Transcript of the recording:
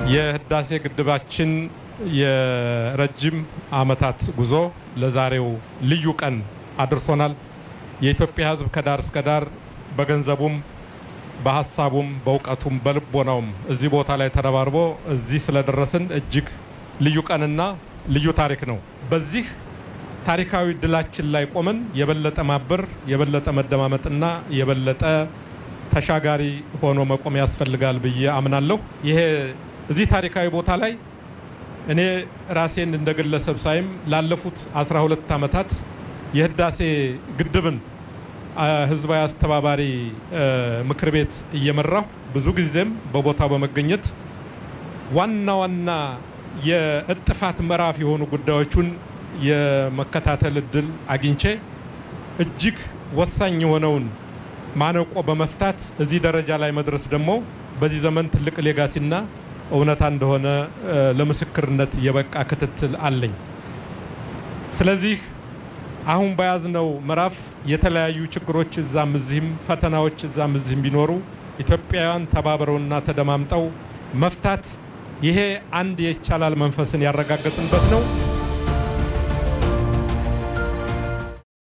የህዳሴ ግድባችን የረጅም ዓመታት ጉዞ ለዛሬው ልዩ ቀን አድርሶናል። የኢትዮጵያ ሕዝብ ከዳር እስከ ዳር በገንዘቡም በሀሳቡም በእውቀቱም በልቦናውም እዚህ ቦታ ላይ ተረባርቦ እዚህ ስለደረስን እጅግ ልዩ ቀንና ልዩ ታሪክ ነው። በዚህ ታሪካዊ ድላችን ላይ ቆመን የበለጠ ማበር፣ የበለጠ መደማመጥና የበለጠ ተሻጋሪ ሆኖ መቆም ያስፈልጋል ብዬ አምናለሁ። ይሄ እዚህ ታሪካዊ ቦታ ላይ እኔ ራሴን እንደ ግለሰብ ሳይም ላለፉት 12 ዓመታት የህዳሴ ግድብን ህዝባዊ አስተባባሪ ምክር ቤት እየመራሁ ብዙ ጊዜም በቦታው በመገኘት ዋና ዋና የእጥፋት ምዕራፍ የሆኑ ጉዳዮቹን የመከታተል እድል አግኝቼ እጅግ ወሳኝ የሆነውን ማነቆ በመፍታት እዚህ ደረጃ ላይ መድረስ ደግሞ በዚህ ዘመን ትልቅ ሌጋሲና እውነታ እንደሆነ ለምስክርነት የበቃ ክትትል አለኝ። ስለዚህ አሁን በያዝነው ምዕራፍ የተለያዩ ችግሮች እዛም እዚህም ፈተናዎች እዛም እዚህም ቢኖሩ ኢትዮጵያውያን ተባብረውና ተደማምጠው መፍታት ይሄ አንድ የይቻላል መንፈስን ያረጋገጥንበት ነው።